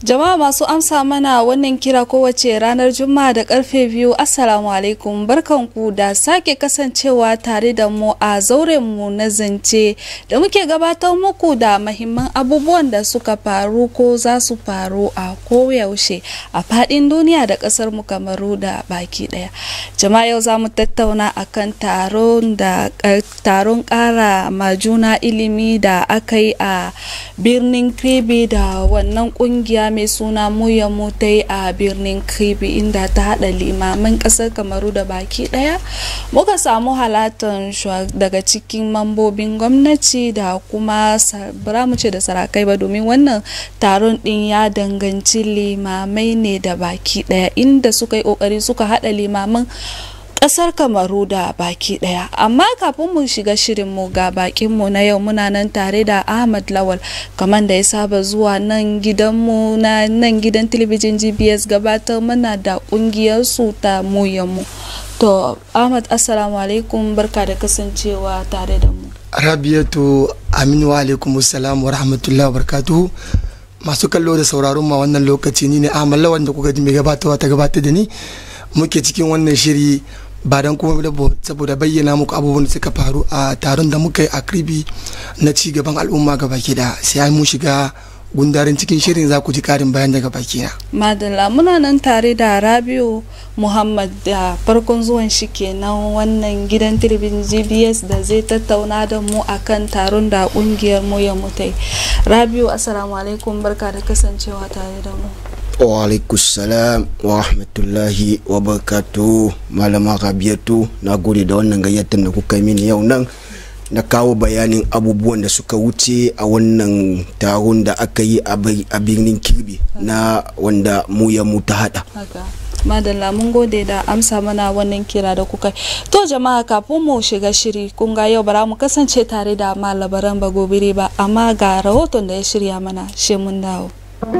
Jama'a masu amsa mana wannan kira kowace ranar Juma'a da karfe biyu Assalamu alaikum barkanku da sake kasancewa tare da mu a zauren mu na zance da muke gabatar muku da mahimman abubuwan da suka faru ko za su faru a koyaushe a fadin duniya da kasar mu kamaru da baki daya. Jama'a yau za mu tattauna akan taron da taron kara majuna ilimi da aka yi a birnin Kribi da wannan kungiya mai suna muya mutai a birnin kribi inda ta hada limaman kasar kamaru da baki daya muka samu halatan daga cikin mambobin gwamnati da kuma bara mu ce da sarakai ba domin wannan taron din ya danganci limamai ne da baki daya inda suka yi kokari suka hada limaman kasar kamaru da baki daya amma kafin mu shiga shirinmu ga bakinmu na yau muna nan tare da ahmad lawal kamar da ya saba zuwa nan gidanmu na nan gidan talabijin gbs gabatar mana da kungiyar su ta muyanmu to ahmad assalamu alaikum barka da kasancewa tare da mu rabiatu aminu wa alaikum salam wa rahmatullahi wa barakatuhu masu kallo da sauraron ma wannan lokaci ni ne ahmad lawal da kuka ji mai gabatarwa ta gabatar da ni muke cikin wannan shiri ba don kuma saboda bayyana muku abubuwan da suka faru a taron da muka yi a kribi na ci gaban al'umma ga baki da sai mu shiga gundarin cikin shirin za ku ji karin bayan daga baki na. madalla muna nan tare da rabiu muhammad da farkon zuwan shi kenan wannan gidan talabijin gbs da zai tattauna da mu akan taron da kungiyar mu ya mutai rabiu assalamu alaikum barka da kasancewa tare da mu salam wa rahmatullahi wa barakatu malama rabiyatu na gode da wannan gayyatar da kuka mini yau nan na kawo bayanin abubuwan da suka wuce a wannan taron da aka yi a birnin kirbi na wanda mu ya mu ta hada madalla mun gode da amsa mana wannan kira da kuka to jama'a kafin mu shiga shiri kun ga yau bara mu kasance tare da malabaran bagobiri ba amma ga rahoton da ya shirya mana shi mun dawo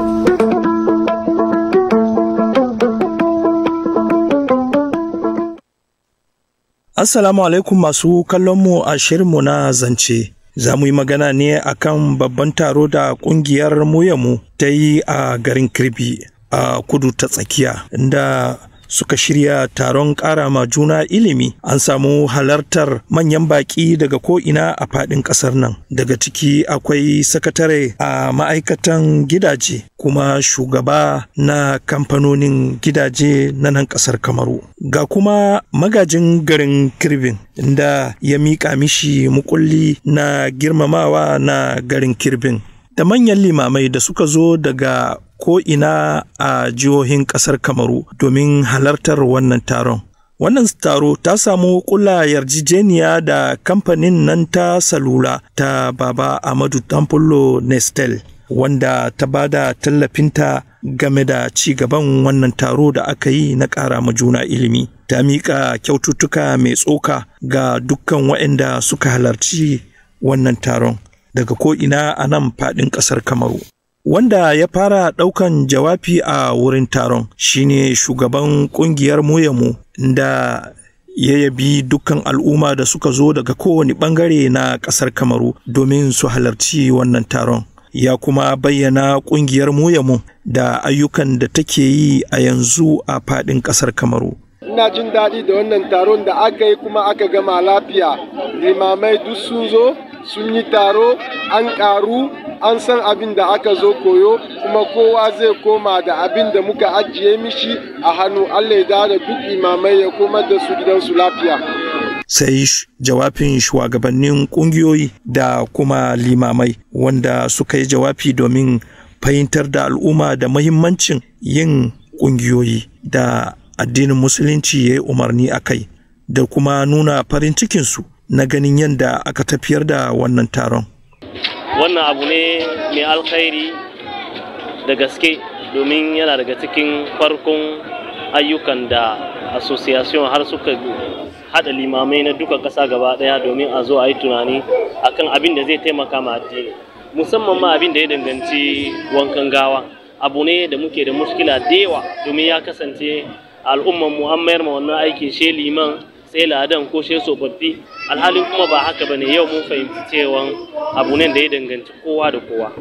Assalamu alaikum masu kallonmu a shirinmu na zance. Za mu yi magana ne akan babban taro da ƙungiyar muyamu ta yi a garin Kirbi a kudu ta tsakiya, inda suka shirya taron ƙara ma juna ilimi an samu halartar manyan baƙi daga ko'ina a faɗin ƙasar nan daga ciki akwai sakatare a ma'aikatan gidaje kuma shugaba na kamfanonin gidaje na nan ƙasar kamaru ga kuma magajin garin kirbin inda ya miƙa mishi mukulli na girmamawa na garin kirbin da manyan limamai da suka zo daga ko'ina a jihohin ƙasar Kamaru domin halartar wannan taron. Wannan taro ta samu kula yarjejeniya da kamfanin nan ta salula ta Baba Amadu Tampulo Nestel, wanda ta ba da tallafinta game da ci gaban wannan taro da aka yi na ƙara ma juna ilimi. Ta miƙa kyaututtuka mai tsoka ga dukkan waɗanda suka halarci wannan taron daga ko'ina a nan faɗin ƙasar Kamaru. Wanda ya fara ɗaukan jawabi a wurin taron shine shugaban ƙungiyar Moyamu da ya yabi dukkan al'umma da suka zo daga kowane ɓangare na ƙasar Kamaru domin su halarci wannan taron. Ya kuma bayyana ƙungiyar Moyamu da ayyukan da take yi a yanzu a faɗin ƙasar Kamaru. ina jin daɗi da wannan taron da aka yi kuma aka gama lafiya limamai duk sun zo sun yi taro an ƙaru an san abin da aka zo koyo kuma kowa zai koma da abin da muka ajiye mishi a hannu allah ya da duk imamai ya koma da su gidansu lafiya sai jawabin shugabannin kungiyoyi da kuma limamai wanda suka yi jawabi domin fahimtar da al'umma da mahimmancin yin kungiyoyi da addinin musulunci ya yi umarni a kai da kuma nuna farin cikinsu na ganin yadda aka tafiyar da wannan taron. Wannan abu ne mai alkhairi da gaske domin yana daga cikin farkon ayyukan da association har suka hada limamai na duka ƙasa gaba ɗaya domin a zo a yi tunani akan abin da zai taimaka ma addini musamman ma abin da ya danganci wankan gawa abu ne da muke da muskila da yawa domin ya kasance al'umman mu an mayar ma wannan aiki she liman sai ladan ko she tsofaffi alhalin kuma ba haka bane yau mun fahimci cewa abu ne da ya danganci kowa da kowa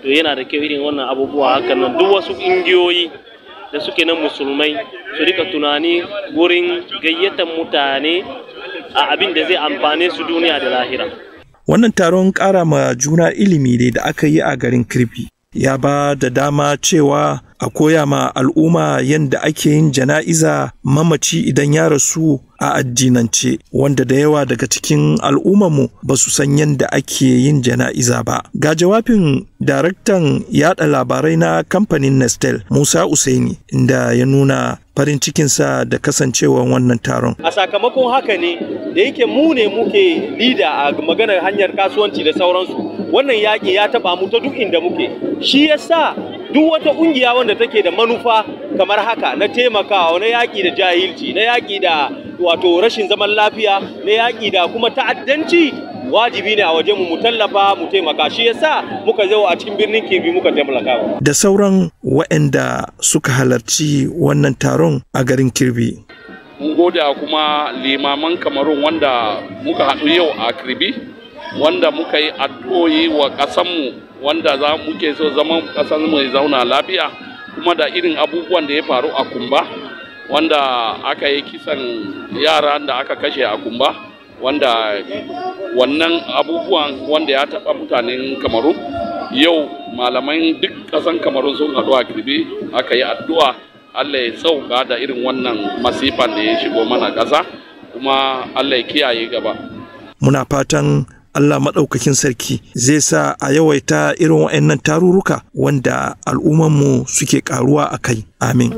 to yana da kyau irin wannan abubuwa hakan nan duk wasu ƙungiyoyi da suke nan musulmai su rika tunani wurin gayyatar mutane a abin da zai amfane su duniya da lahira Wannan taron ƙara ma juna ilimi ne da aka yi a garin Kirfi. Ya ba da dama cewa a koya ma al'umma yadda ake yin jana'iza mamaci idan ya rasu a addinance wanda da yawa daga cikin al'ummarmu ba su san yadda ake yin jana'iza ba. Ga jawabin daraktan yada labarai na kamfanin Nestel Musa Usaini inda ya nuna farin cikinsa da kasancewar wannan taron. A sakamakon haka ne da yake mu ne muke lida a maganar hanyar kasuwanci da sauransu wannan yaƙi ya taɓa mu ta duk inda muke shi yasa duk wata ƙungiya wanda take da manufa kamar haka na taimakawa na yaƙi da jahilci na yaƙi da wato rashin zaman lafiya na yaƙi da kuma ta'addanci wajibi ne a waje mu mu tallafa mu taimaka shi yasa muka zo a cikin birnin Kebbi muka taimaka Da sauran waɗanda suka halarci wannan taron a garin Kirbi. mun gode kuma limaman kamarun wanda muka haɗu yau a kirbi wanda muka yi addu'o'i wa ƙasanmu wanda za muke so zaman ƙasanmu ya zauna lafiya kuma da irin abubuwan da ya faru a kumba wanda aka yi kisan yara da aka kashe a kumba wanda wannan abubuwan wanda ya taɓa mutanen kamaru yau malaman duk ƙasan kamarun sun haɗu a kirbi aka yi addu'a Allah ya sauka da irin wannan masifan da ya shigo mana ƙasa kuma Allah ya kiyaye gaba. Muna fatan Allah maɗaukakin sarki zai sa a yawaita irin waɗannan tarurruka wanda al'ummanmu suke ƙaruwa a kai. Amin.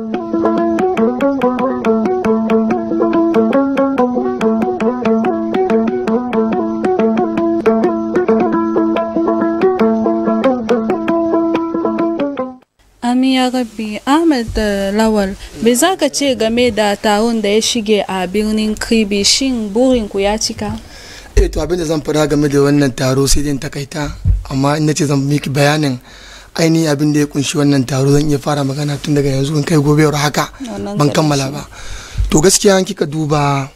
Amin ya rabbi Ahmad da Lawal bai za ka ce game da taron da ya shige a birnin Kribi shin burinku ya cika? eh to abin da zan fara game da wannan taro sai dai in takaita amma in nace zan miki bayanin ainihin abin da ya kunshi wannan taro zan iya fara magana tun daga yanzu in kai gobe haka Wannan ban kaɗai kammala shi. ba to gaskiya an kika duba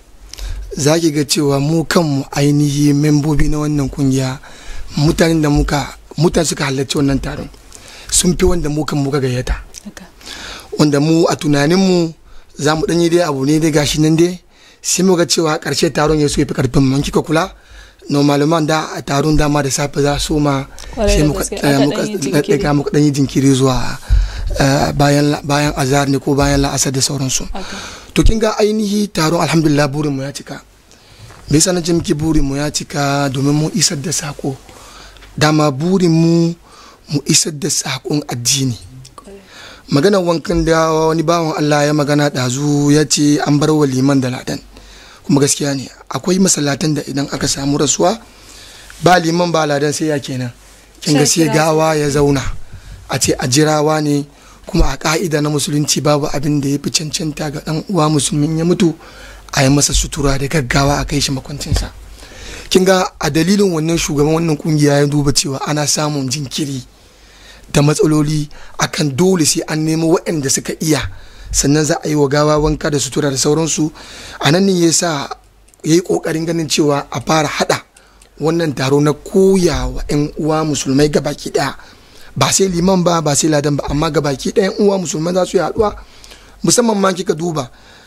za ki ga cewa mu kanmu ainihi membobi na wannan kungiya mutanen da muka mutane suka halarci wannan taron sun fi wanda mu kan muka gayyata Haka. wanda mu a tunaninmu za mu ɗanyi dai abu ne dai gashi nan dai sai muga cewa ƙarshe taron ya so ya fi ƙarfin mu in kika kula normalman da a taron dama da safe za su ma Kwarai sai da muka gaske, eh, aka muka ɗan yi jinkiri. ɗaga muka ɗan yi jinkiri zuwa eh, bayan la- bayan azhar ne ko bayan la'asar da sauransu Haka. to kin ga ainihi taron alhamdulillah burin mu ya cika me yasa na ce miki burin mu ya cika domin mu isar da sako dama burin mu mu isar da sakon addini maganar wankan da wani bawan Allah ya magana ɗazu ya ce an bar wa liman da ladan kuma gaskiya ne akwai masallatan da idan aka samu rasuwa ba liman ba ladan sai ya kenan kin ga Sai sai kira gawa ya zauna a ce a jirawa ne kuma a ka'ida na musulunci babu abin da ya fi cancanta ga dan uwa musulmin ya mutu a yi masa sutura da gaggawa a kai shi makwancinsa kin ga a dalilin wannan shugaban wannan kungiya ya duba cewa ana samun jinkiri da matsaloli akan dole sai an nemo waɗanda suka iya sannan za a yi wa gawa wanka da sutura da sauransu a nan ne ya sa ya yi ƙoƙarin ganin cewa a fara haɗa wannan taro na koya wa 'yan uwa musulmai gabaki ɗaya ba sai liman ba ba sai ladan ba amma gabaki ɗaya 'yan uwa musulmai za su yi haɗuwa musamman ma kika duba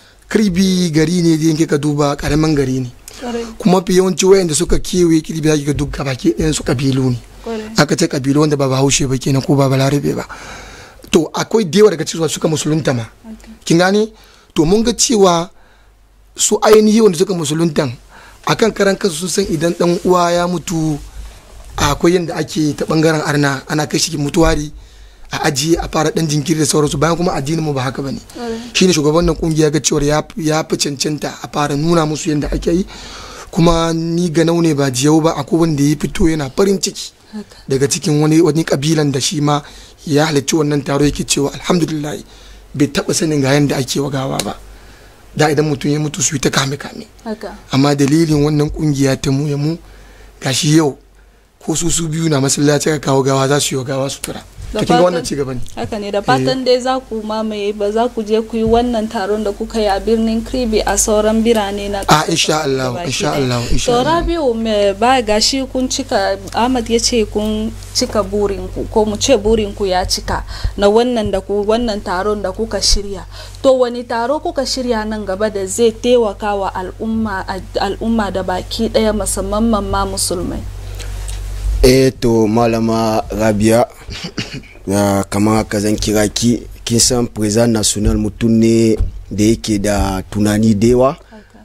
kirbi gari ne da kika duba ƙaramin gari ne Kwarai, kuma fi yawanci wayanda suka kewaye kirbi za ki ga duk gabaki ɗayan su kabilu ne kwarai. aka ce kabilu wanda ba bahaushe ba kenan ko ba balarabe ba to akwai da yawa daga cikin suka musulunta ma kin gane to mun ga cewa su ainihi wanda suka musuluntan akan karan kansu sun san idan dan uwa ya mutu akwai yadda ake ta bangaren arna ana kai shi mutuwari a ajiye a fara dan jinkiri da sauransu bayan kuma addinin mu ba haka bane shine shugaban nan kungiya ga cewa ya ya fi cancanta a fara nuna musu yadda ake yi kuma ni ga ne ba jiyau ba akwai wanda ya fito yana farin ciki daga cikin wani wani kabilan da shi ma ya halarci wannan taro yake cewa alhamdulillah bai taba sanin ga yadda ake wa gawa ba da idan mutum ya mutu su yi ta kame kame Haka. amma dalilin wannan kungiya ta mu ya mu gashi yau ko su su biyu na masallaci ka kawo gawa za su yi wa gawa sutura Da to kin ga wannan fatan- ci gaba ne haka ne da fatan dai za ku mamaye ba za ku je ku yi wannan taron da kuka yi a birnin kribi a sauran birane na a ƙasar insha Allah gabaki insha ɗaya. Allah insha to Allah rabiu me ba gashi kun cika ahmad ya ce kun cika burinku ko mu ce burinku ya cika na wannan da ku wannan taron da kuka shirya to wani taro kuka shirya nan gaba da zai taimaka wa al'umma al'umma da baki ɗaya musamman ma musulmai eh to malama rabia ya kama haka zan kira ki kin san president national mutum ne da yake da tunani da yawa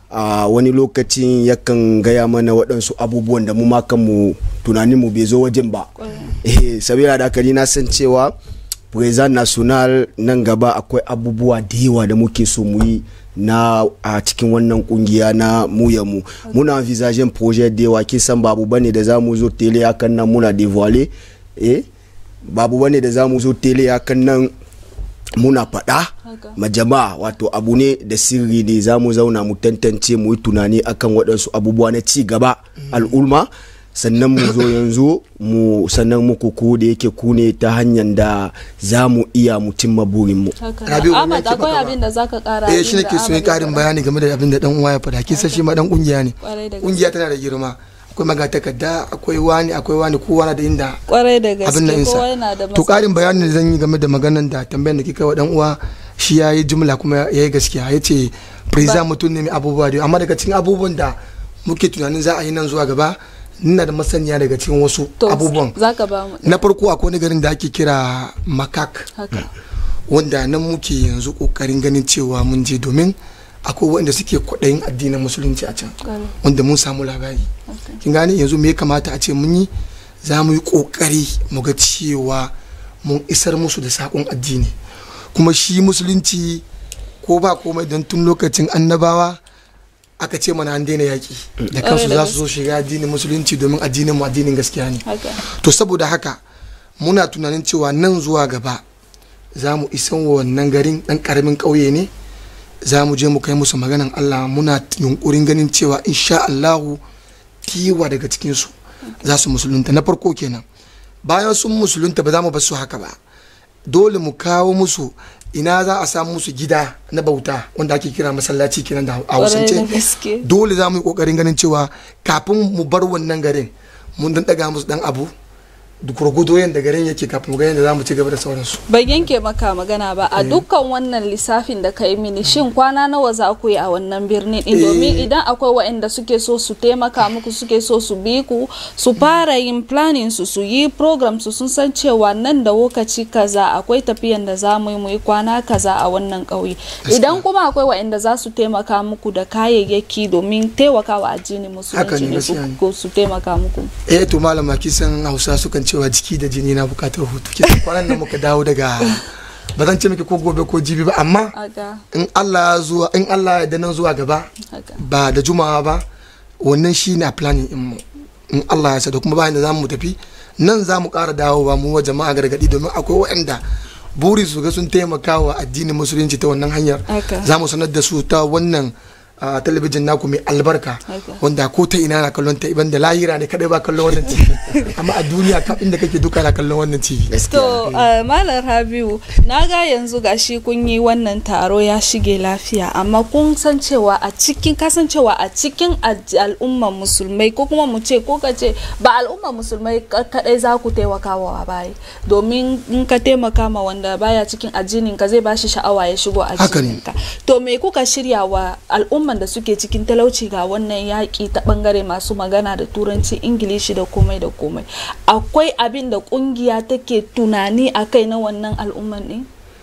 a wani lokacin yakan gaya mana waɗansu abubuwan da mu ma kanmu tunaninmu bai zo wajen ba eh sabila da haka ni na san cewa president national nan gaba akwai abubuwa da yawa da muke so mu yi na a cikin wannan kungiya na muya mu muna envisagen projet da yawa kin san babu bane da zamu zo tele hakan nan muna dévoiler eh babu bane da zamu zo tele hakan nan muna faɗa ma jama'a wato abu ne da sirri ne za mu zauna mu tantance mu yi tunani akan waɗansu abubuwa na ci gaba al'umma sannan mu zo yanzu mu sannan muku ku da yake ku ne ta hanyar da za mu iya mu cimma burinmu Rabiu, Ahmad wannan akwai ke abin da zaka kara eh abin shi da nake so Ahmad yi ya karin faɗa. bayani game da abin da dan uwa ya faɗa kisa shi ma dan kungiya ne Kwarai da gaske. kungiya tana da girma akwai magatakarda akwai wani akwai wani kowa na da inda kwarai da abin nan gaske kowa insa yana da to karin bayanin da zan yi game da maganan da tambayar da kika wa dan uwa shi ya yi jumla kuma ya yi gaskiya ya ce preza mutum ne mai abubuwa da yawa. amma daga cikin abubuwan da muke tunanin za a yi nan zuwa gaba ina da masaniya daga cikin wasu To, abubuwan zaka ba mu na farko akwai wani garin da ake kira makak haka wanda nan muke yanzu kokarin ganin cewa mun je domin akwai waɗanda suke kwaɗayin addinin musulunci a can kwarai wanda mun samu labari haka. kin gane yanzu me ya kamata a ce mun yi za mu yi kokari mu ga cewa mun isar musu da sakon addini kuma shi musulunci ko ba komai don tun lokacin annabawa aka ce mana an daina yaƙi da kansu da za su zo shiga addinin musulunci domin addinin mu addinin gaskiya ne haka to saboda haka muna tunanin cewa nan zuwa gaba za mu isan wa wannan garin ɗan ƙaramin ƙauye ne za mu je mu kai musu maganan Allah muna yunkurin ganin cewa insha Allahu kiwa daga cikinsu za su musulunta na farko kenan bayan sun musulunta ba za mu bar su haka ba dole mu kawo musu ina za a samu musu gida na bauta wanda ake kira masallaci kenan da a kwarai da hausance gaske dole za mu yi kokarin ganin cewa kafin mu bar wannan garin mun dan daga musu dan abu duk gurgudo yadda garin yake kafin mu ga yadda za mu ci gaba da sauransu ban yanke maka magana ba a dukkan wannan lissafin da ka yi mini shin kwana nawa za ku yi a wannan birnin din domin idan akwai waɗanda suke so su taimaka muku suke so su bi ku su fara yin planning su su yi program su sun san cewa nan da lokaci kaza akwai tafiyan da za mu yi mu yi kwana kaza a wannan ƙauye idan kuma akwai waɗanda za su taimaka muku da kayayyaki domin taimakawa addinin Haka musulunci ne, ne su gaskiya ne. ko su taimaka muku eh to malama kisan hausa sukan cewa jiki da jini na bukatar hutu kisan kwanan nan muka dawo daga ba zan ce miki ko gobe ko jibi ba amma haka in Allah ya zuwa in Allah ya da nan zuwa gaba haka ba da juma'a ba wannan shi ne a planning in mu in Allah ya sa da kuma bayan da za mu tafi nan za mu ƙara dawowa mu wa jama'a gargaɗi domin akwai waɗanda buri su ga sun taimaka wa addinin musulunci ta wannan hanyar Haka. za mu sanar da su ta wannan a talabijin naku mai albarka Haka. wanda ko ta ina na kallon ta iban da lahira ne kadai ba kallon wannan tv amma a duniya ka inda kake duka na kallon wannan tv To, uh, Malam Rabiu, na ga yanzu gashi kun yi wannan taro ya shige lafiya, amma kun san cewa a cikin kasancewa a cikin aj- al'ummar musulmai ko kuma mu ce ko ka ce ba al'ummar musulmai ka- kadai za ku taimaka wa bai domin in ka taimaka ma wanda baya cikin addinin ka zai bashi sha'awa ya shigo Haka ne. addinin ka. To me kuka shirya wa al'umman da suke cikin talauci ga wannan yaƙi ta bangare masu magana da turanci ingilishi da komai da komai akwai abin da kungiya take tunani a kai na wannan al'umman ne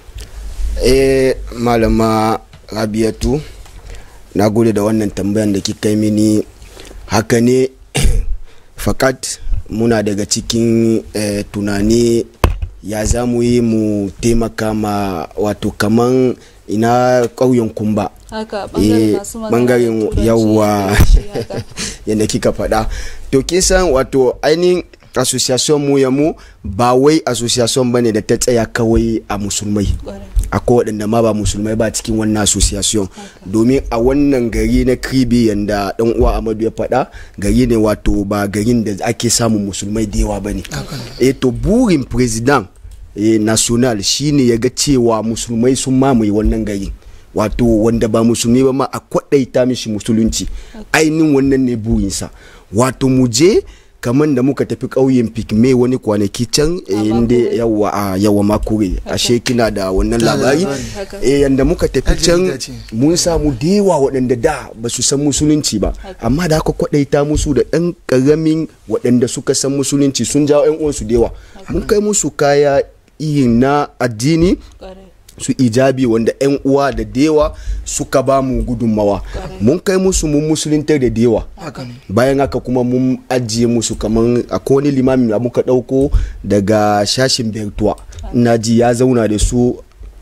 eh malama rabiatu na gode da wannan tambayan da kika yi mini haka ne fakat muna daga cikin eh, tunani ya za mu yi mu taimaka ma wato kaman ina ƙauyen kumba haka Eh, bangaren masu magana da bangaren turanci, yawa Ingilishi, haka. yadda kika faɗa to kin san wato ainihin association mu ya mu ba wai association bane da ta tsaya kawai a musulmai Kwarai. akwai waɗanda ma ba musulmai ba cikin wannan association domin a wannan gari na kribi yanda dan uwa amadu ya faɗa gari ne wato ba garin da ake samun musulmai da yawa bane eh to burin president eh, national shine ya ga cewa musulmai sun mamaye wannan gari wato wanda ba musulmi ba ma a kwaɗaita mishi musulunci ainihin wannan ne burinsa wato mu je kamar da muka tafi ƙauyen pygmy wani kwanaki can eh, inda yawa a yawa makure ashe kina da wannan Da labari labari. eh, yanda muka tafi Yar can jarida ce. mun samu da yawa waɗanda da ba su san musulunci ba amma da aka kwaɗaita musu da ɗan ƙaramin waɗanda suka san musulunci sun jawo 'yan uwansu da yawa mun kai musu kaya irin na addini su ijabi wanda 'yan uwa da dewa suka ba mu gudunmawa mun kai musu mun musuluntar da dewa haka ne bayan haka kuma mun ajiye musu kaman akwai wani limamin da muka ɗauko daga shashin bertuwa ina ji ya zauna da su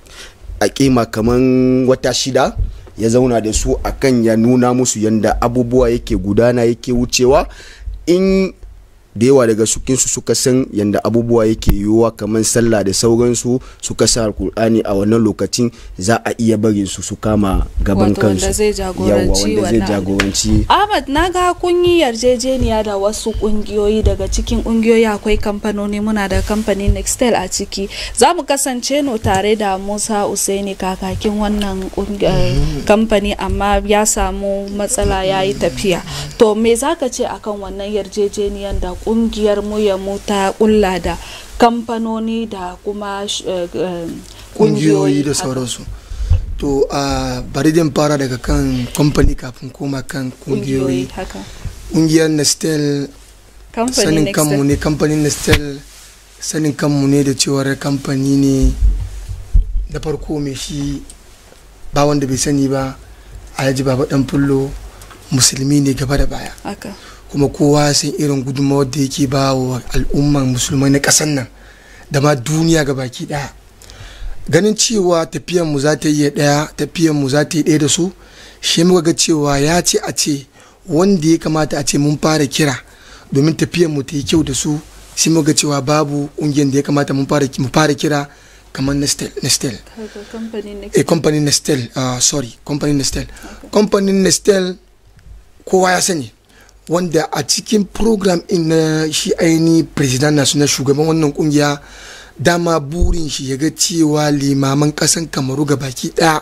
a kima kaman wata shida ya zauna da su akan ya nuna musu yanda abubuwa yake gudana yake wucewa in da yawa daga sukinsu suka san yadda abubuwa yake yiwuwa kamar sallah da sauransu suka sa alkur'ani a wannan lokacin za a iya barin su su kama gaban Wato kansu wanda zai jagoranci Yawwa, wanda zai wannan jagoranci Ahmad na ga kun yi yarjejeniya da wasu kungiyoyi daga cikin kungiyoyi akwai kamfanoni muna da kamfanin Nextel a ciki za mu kasance no tare da Musa Usaini kakakin wannan kungi- eh, kamfani amma ya samu matsala ya yi tafiya to me za ka ce akan wannan yarjejeniyan da kungiyar mu ya mu ta kulla da kamfanoni da kuma sh- eh, eh, kungiyoyi da haka. sauransu to a bari din fara daga kan kamfani kafin koma kan kungiyoyi haka kungiyar nestel kamfanin sanin Nextel. kanmu ne kamfanin nestel sanin kanmu ne da cewar kamfani ne na farko mai shi ba wanda bai sani ba alhaji baba dan fullo musulmi ne gaba da baya haka kuma kowa ya san irin gudunmawar da yake ba wa al'umman musulmai na ƙasar nan da ma duniya ga baki ɗaya ganin cewa tafiyan mu za ta yi ɗaya tafiyan mu za ta yi ɗaya da su shi muka ga cewa ya ce a ce wanda ya kamata a ce mun fara kira domin tafiyan mu ta yi kyau da su sai muka ga cewa babu ƙungiyar da ya kamata mun fara mu fara kira kamar nestel nestel haka kamfanin Nextel. a company nestel uh, sorry company nestel company nestel kowa ya sani wanda a cikin program in na shi aini president nasu na shugaban wannan kungiya dama burin shi ya ga cewa limaman kasan kamaru ga baki daya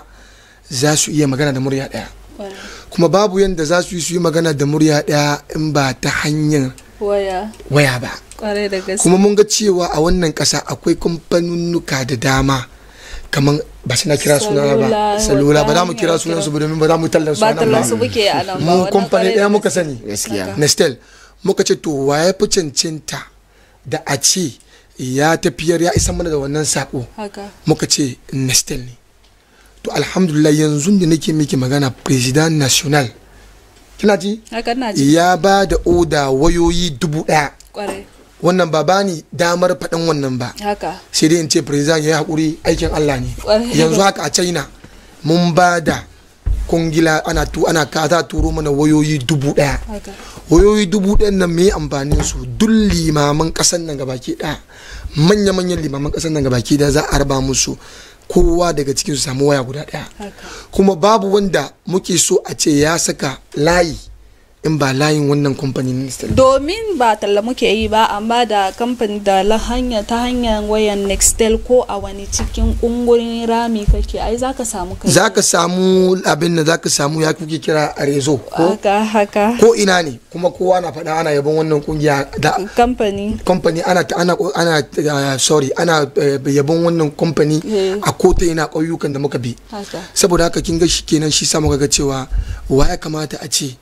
za su iya magana da murya daya kuma babu yadda za su yi su yi magana da murya daya in ba ta hanyar waya waya ba kwarai da gaske kuma mun ga cewa a wannan kasa akwai kamfanunnuka da dama kamar ba sai na kira suna ba Salula, salula ba za mu wata kira hanyar sunan su kira. ba domin ba za mu tallar su ba a nan tallan ba. su muke a nan ba mu wannan kamfani kwarai ɗaya da muka gaske. sani gaskiya nestel muka ce to waye fi cancanta da a ce ya tafiyar ya isa mana da wannan sako haka muka ce nestel ne to alhamdulillah yanzu da nake miki magana president national kina ji haka na ji ya ba da oda wayoyi dubu ɗaya kwarai wannan ba bani damar faɗin wannan ba haka sai dai in ce president ya yi haƙuri aikin Allah ne Ƙwarai. yanzu haka a china mun ba da kungila ana tu ana ka za a turo mana wayoyi dubu ɗaya haka wayoyi dubu ɗayan nan me amfanin su duk limaman ƙasan nan gabaki ɗaya manya-manyan limaman ƙasan nan gabaki ɗaya za a raba musu kowa daga cikin su samu waya guda ɗaya haka kuma babu wanda muke so a ce ya saka layi in ba layin wannan kamfanin Nestle domin ba talla muke yi ba amma da kamfani da la hanya ta hanyar wayan nextel ko a wani cikin kungurin rami kake ai zaka samu kai za ka samu abin da za ka samu ya kuke kira a rezo ko haka haka ko ina ne kuma kowa na faɗa ana yabon wannan kungiya da kamfani kamfani ana ta- ana ana uh, sorry ana uh, yabon wannan kamfani Eh. a kota ina ƙauyukan da muka bi haka saboda haka kin ga shi kenan shi sa muka ga cewa wa ya kamata a ce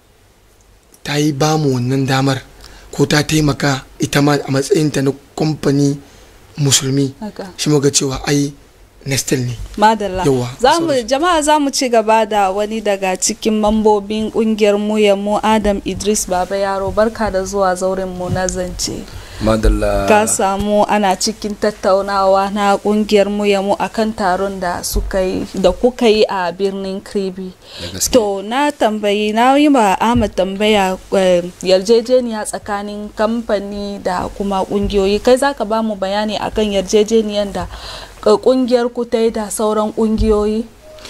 ta yi bamu wannan damar ko ta taimaka ita ma a matsayinta na kamfani musulmi haka shi muka ga cewa ai nestel ne madalla Yawwa, zamu sorry. jama'a za mu ci gaba da wani daga cikin mambobin kungiyar mu ya mu adam idris baba yaro barka da zuwa zauren mu na zance madalla ka samu ana cikin tattaunawa na kungiyar mu ya mu akan taron da suka yi da kuka yi a birnin kribi gaske. to na tambayi na yi ma ahmad tambaya eh, yarjejeniya tsakanin kamfani da kuma kungiyoyi kai zaka ba mu bayani akan yarjejeniyan da eh, kungiyar ku ta yi da sauran kungiyoyi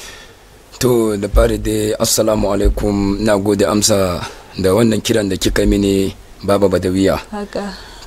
to da fari dai assalamu alaikum na gode amsa da wannan kiran da kika mini baba badawiya haka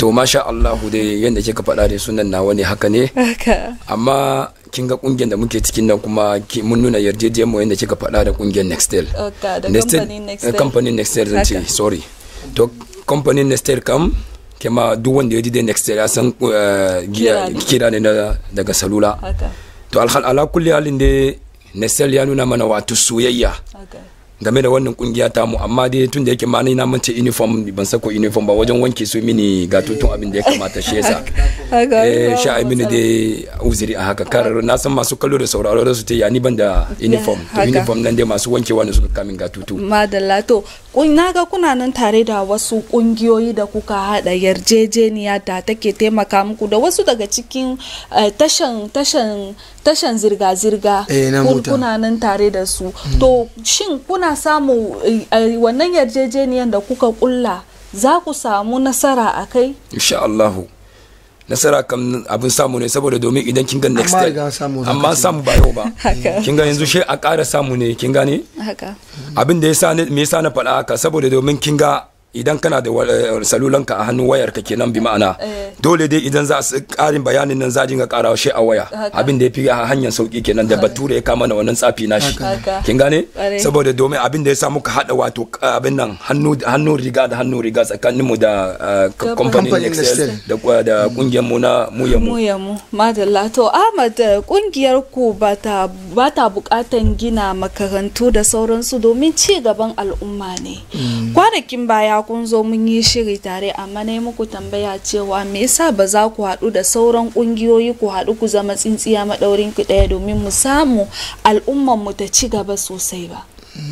to masha Allahu dai yadda kika faɗa da sunan nawa ne haka ne haka amma kin ga kungiyar da muke cikin nan kuma ki- mun nuna yarjejiyar mu yadda kika faɗa da kungiyar Nextel Oka, da Nextel- kamfanin eh, Nextel. kamfanin Nextel zan ce Haka. sorry to kamfanin Nextel kam kema duk wanda ya ji dai Nextel ya san eh, giya- Kira ne. kira ne na- daga salula haka to alhal ala kulli halin dai Nextel ya nuna mana wato soyayya haka game da wannan kungiya ta mu amma dai tun da yake ma ni na mance uniform ban sako uniform ba wajen wanke su mini ga tutun abin da ya kamata shi yasa haka eh sha ai mini dai uzuri a haka kar na san masu kallo da sauraro da su ta ya ni ban da uniform to haka. uniform nan dai masu wankewa ne suka kamin ga tutu madalla to kun- na ga kuna nan tare da wasu kungiyoyi da kuka hada yarjejeniya da take taimaka muku da wasu daga cikin eh, tashan tashan tashan zirga-zirga Eh, na kun- mota. kuna nan tare da su to shin kuna samu eh, eh, wannan yarjejeniyan da kuka kulla za ku samu nasara a kai insha Allah nasara kam abin samu ne saboda domin idan kin ga next Amma step riga samu za amma ka ce. samu ba yau ba Haka. kin ga yanzu shi a ƙara samu ne kin gane haka abin da yasa ne- me yasa na faɗa haka saboda domin kin ga idan kana da wa- eh, salulanka a hannun wayar ka kenan bi ma'ana Eh. dole dai idan za su karin bayanin nan za a dinga karawa shi a waya Haka. abin da ya fi a hanyar sauki kenan da bature ya kama na wannan tsafi na shi Haka. kin gane Ƙwarai. saboda domin abin da ya sa muka hada wato uh, abin nan hannu hannu riga da hannu riga tsakanin mu da uh, Kamfanin kamfanin Nextel. Excel da uh, da kungiyar mu na mu ya mu mu ya mu madalla to ahmad eh, kungiyar ku ba ta bukatan gina makarantu da sauransu domin ci gaban al'umma ne kwanakin baya kun zo mun yi shiri tare amma na yi muku tambaya cewa me yasa ba za ku haɗu da sauran kungiyoyi ku haɗu ku zama tsintsiya maɗaurin ku ɗaya domin mu samu al'umman mu ta ci gaba sosai ba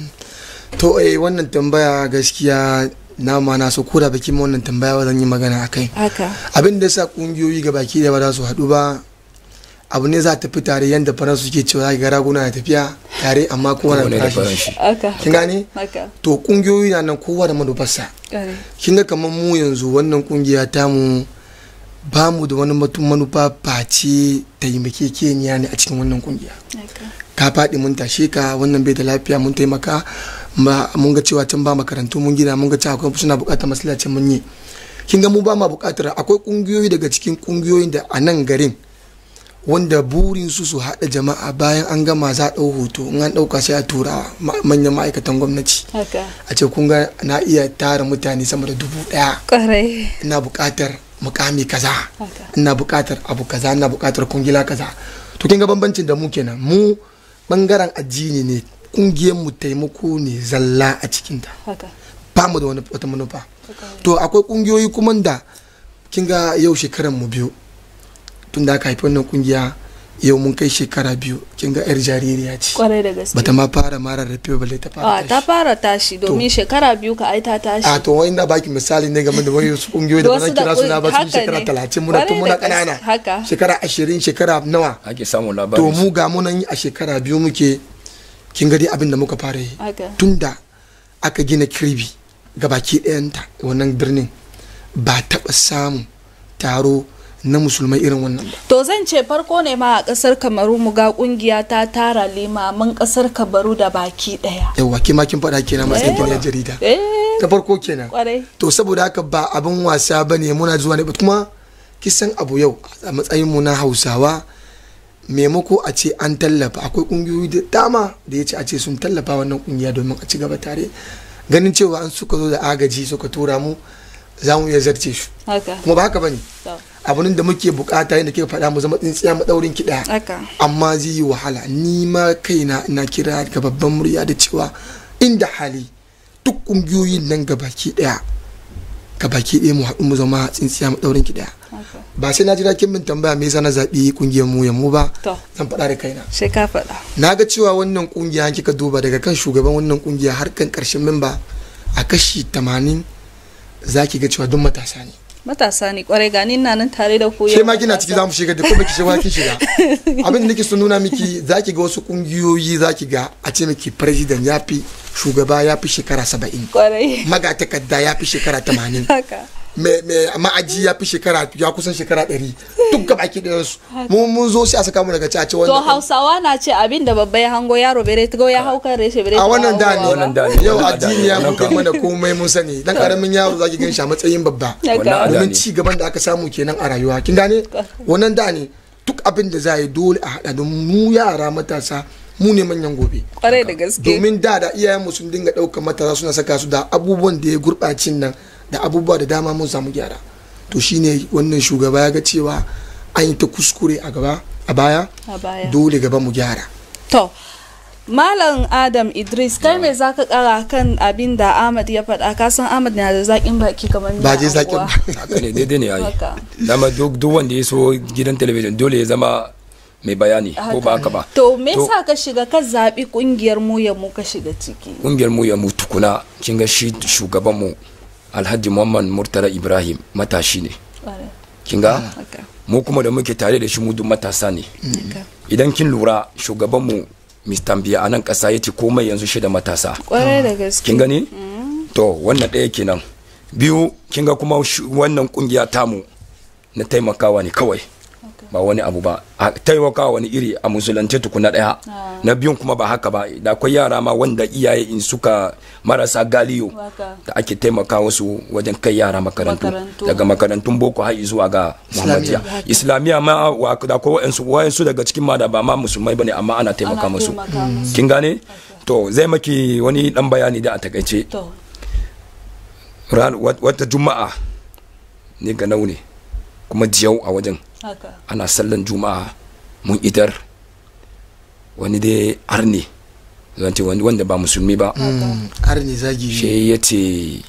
to eh wannan tambaya gaskiya na ma na so koda baki ma wannan tambaya ba zan yi magana akai haka abin da sa kungiyoyi ga baki da ba za su haɗu ba abu ne za ta fi tare yadda faransu suke cewa ga raguna na tafiya tare amma kowa Kowane na da farashi farashi. haka kin gane haka to kungiyoyi na nan kowa da manufarsa ƙwarai. kin ga kamar mu yanzu wannan kungiya ta mu ba mu da wani matu manufa face taimakekeniya ne a cikin wannan kungiya haka ka faɗi mun tashe ka wannan bai da lafiya mun taimaka ma mun ga cewa can ba makarantu mun gina mun ga cewa akwai suna buƙatar masallaci mun yi kin ga mu ba ma buƙatar akwai ƙungiyoyi daga cikin ƙungiyoyin da a nan garin wanda burin su su haɗa jama'a bayan an gama za a ɗau hoto in an ɗauka sai a tura ma- manyan ma'aikatan gwamnati haka a ce kun ga na iya tara mutane sama da dubu ɗaya ƙwarai ina buƙatar mukami kaza haka ina buƙatar abu kaza ina buƙatar kungila kaza to kin ga bambancin da mu kenan mu bangaren addini ne kungiyar mu taimako ne zalla a cikin ta haka ba mu da wani wata manufa to akwai kungiyoyi kuma da kin ga yau shekaran mu biyu tun da aka haifi wannan kungiya yau mun kai shekara biyu kin ga yar jaririya ce ƙwarai da gaske bata ma fara mara rafe balle ta fara a ta tashi. fara tashi domin shekara biyu ka ai ta tashi a to wani na baki misali ne game da wasu kungiyoyi da ba Wasu zan da kira suna ba sun haka shekara ne. talatin muna tun Kwarai muna da gaske, ƙanana haka. shekara ashirin shekara nawa ake samun to labarin mu ga munan yi a shekara biyu muke kin gadi abin da muka fara yi haka tunda aka gina kirbi ga baki ɗayanta wannan birnin ba taɓa samun taro na musulmai irin wannan ba to zan ce farko ne ma a kasar kamaru mu ga kungiya ta tara limaman kasar kamaru da baki daya yawa ke ma kin faɗa kenan matsayin ki na jarida eh ta farko kenan kwarai to saboda haka ba abin wasa ba ne muna zuwa ne ba kuma kisan abu yau a matsayin mu na hausawa maimako a ce an tallafa akwai kungiyoyi da dama da ya ce a ce sun tallafa wannan kungiya domin a ci gaba tare ganin cewa an suka zo da agaji suka tura mu za mu iya zarce su haka kuma ba haka bane to, abin da muke bukata yadda kika faɗa mu zama tsintsiya madaurin ki daya haka amma zai yi wahala ni ma kaina ina kira ga babban murya da cewa inda hali duk kungiyoyin nan gabaki daya gabaki daya mu haɗu mu zama tsintsiya madaurin ki daya haka ba sai na jira kin min tambaya me yasa na zaɓi kungiyar mu ya mu ba to zan faɗa da kaina sai ka faɗa na ga cewa wannan kungiya kika duba daga kan shugaban wannan kungiya har kan karshen memba a kashi 80 za ki ga cewa duk matasa ne matasa ne kwarai gani na nan tare da ku ke yau ma kina matasa. ciki za mu shiga da kuma ki shiga ki shiga abin da nake so nuna miki za ki ga wasu kungiyoyi za ki ga a ce miki president ya fi shugaba ya fi shekara saba'in kwarai magatakarda ya fi shekara tamanin haka ma'aji ya fi shekara ya kusan shekara ɗari duk gaba ki da su mu mun zo sai a saka mu daga cace to wannan hausawa na ce abin da babba ya hango yaro bere ta ya hau kan reshe bere a wannan da ne Wannan da ne, yau wannan da ne, addini ya wannan buɗe kam. mana komai mun sani dan karamin yaro zaki gan shi a matsayin babba Daga- Wannan da domin ne. ci gaban da aka samu kenan a rayuwa kin gane wannan da ne duk abin da za a yi dole a haɗa don mu yara matasa mu ne manyan gobe kwarai da gaske domin da da iyayenmu sun dinga ɗaukar matasa suna saka su da abubuwan da ya gurɓacin nan da abubuwa da dama mun samu gyara to shine wannan shugaba ya ga cewa an yi ta kuskure a gaba a baya a baya dole gaba mu gyara To, Malam Adam Idris, kai me za ka kara kan abin da Ahmad ya faɗa? Ka san Ahmad na da zaƙin baki kamar ba miyan je zakin anguwa. haka ne daidai ne yayi Haka. dama duk duk wanda ya so gidan talabijin dole ya zama mai bayani ko ba haka ba To, me yasa ka shiga ka zaɓi ƙungiyar mu ya mu ka shiga ciki? kungiyar mu ya mu tukuna kin ga shi shugaban mu Alhaji Muhammad Murtala Ibrahim matashi ne Kwarai. kin ga Haka. mu kuma da muke tare da shi mu duk matasa ne Haka. idan kin lura shugaban mu Mr. Biya a nan kasa yace komai yanzu shi da matasa Kwarai da gaske. kin gani to wannan ɗaya kenan biyu kin ga kuma shu- wannan kungiya tamu na taimakawa ne kawai ba wani abu ba a taimakawa wani iri a musulunce tukuna ɗaya na biyun kuma ba haka ba da akwai yara ma wanda iyaye in suka marasa galiyo Haka. da ake taimakawa su wajen kai yara makarantu Makarantu. daga makarantun boko har zuwa ga muhammadiya islamiyya ma wa- da akwai wa'ansu wa'ansu daga cikin ma da ba ma musulmai bane amma ana taimaka Ana musu taimaka musu. kin gane to zai maki wani dan bayani da a takaice To, ran wat- wata juma'a ne ga ne kuma jiyau a wajen haka. ana sallan juma'a mun idar wani dai arne zan ce wani wanda ba musulmi ba har ne zagi shi ya ce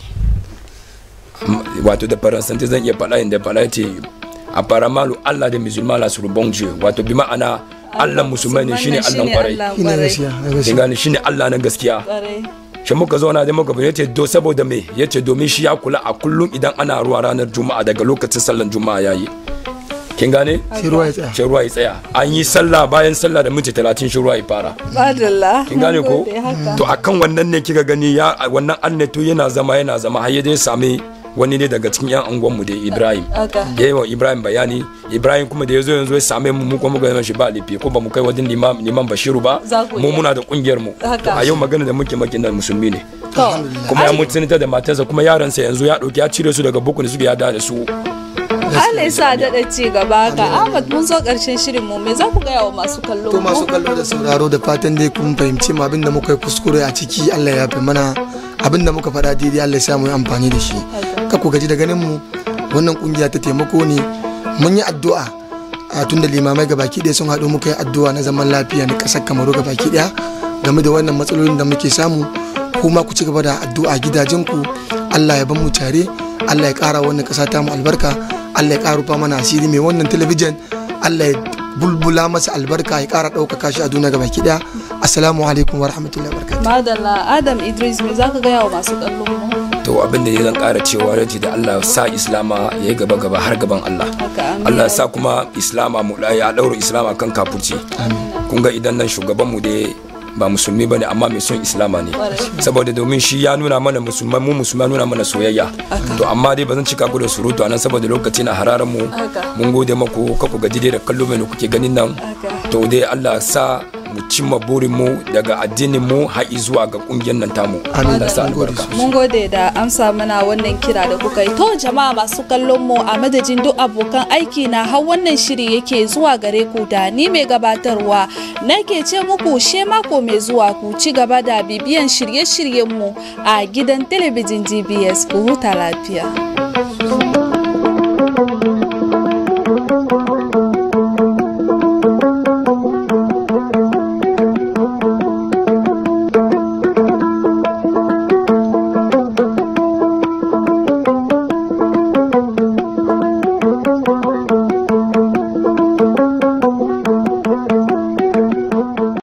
m- wato da faransanci zan iya faɗa inda faɗa ya ce a faramalu allah da musulman la sur bon dieu wato bi ma'ana allah musulmai ne shine allah kwarai Allah ina kwarai. gaskiya na kin gaskiya gane shine allah na gaskiya Kwarai. shi muka zauna da muka yace do saboda me yace domin shi ya kula a kullum idan ana ruwa ranar juma'a daga lokacin sallan juma'a yayi kin gane sai ruwa ya tsaya shi ruwa ya tsaya an yi sallah bayan sallah da minti talatin shi ruwa ya fara Madalla. kin gane ko Mun gode, haka. to akan wannan ne kika gani ya wannan anneto yana zama yana zama har ya je same wani ne daga cikin yan angon mu da Ibrahim Haka. ya yi wa Ibrahim bayani Ibrahim kuma da ya zo yanzu ya same mu mu kuma muka yi shi ba lifi ko ba mu kai wajen liman liman Bashiru ba Za ku mu iya. muna da kungiyar mu Haka. to a yau magana da muke maki na musulmi ne To, kuma ya mutunta da matarsa kuma yaransa yanzu ya dauki ya cire su daga bukun da suke yada da su Allah ya sa daɗa ci gaba ka Ahmad mun zo ƙarshen shirin mu me za ku gaya wa masu kallo to mu? masu kallo da sauraro da fatan dai kun fahimci mu abinda muka yi kuskure a ciki Allah ya fi mana abinda muka faɗa daidai Allah ya sa mu yi amfani da shi ka ku gaji da ganin mu wannan kungiya ta taimako ne mun yi addu'a a tun da limamai ga baki ɗaya sun haɗu muka yi addu'a na zaman lafiya na ƙasar kamaru ga baki ɗaya game da wannan matsalolin da muke samu kuma ku ci gaba da addu'a gidajenku Allah ya ban mu tare Allah ya ƙara wannan ƙasa ta mu albarka Allah ya ƙara rufa mana asiri mai wannan talabijin Allah ya bulbula masa albarka ya ƙara ɗaukaka shi a duniya gaba ɗaya assalamu alaikum wa rahmatullahi wa barakatuh Madalla Adam Idris me za ka gaya wa masu kallo mu? to abin da ya zan kara cewa raji da Allah ya sa islama ya yi gaba gaba har gaban Allah Haka amin. Allah ya sa kuma islama mu ya daura islama kan kafurci kun ga idan nan shugaban mu da ba musulmi bane amma mai son islama ne saboda domin shi ya nuna mana musulman mu musulman nuna mana soyayya to amma dai ba zan cika ku da surutu anan saboda lokaci na hararan mu Haka. mun gode maku ka ku gaji dai da kallo mai da kuke ganin nan Haka. to dai Allah ya sa mu cimma burin mu daga addinin mu har zuwa ga kungiyar nan tamu Amin. Allah ya sa Mun gode albarka Mun gode da amsa mana wannan kira da kuka yi. To jama'a masu kallon mu a madadin duk abokan aiki na har wannan shiri yake zuwa gare ku da ni mai gabatarwa nake ce muku she mako mai zuwa ku ci gaba da bibiyan shirye-shiryen mu a gidan talabijin GBS ku huta lafiya.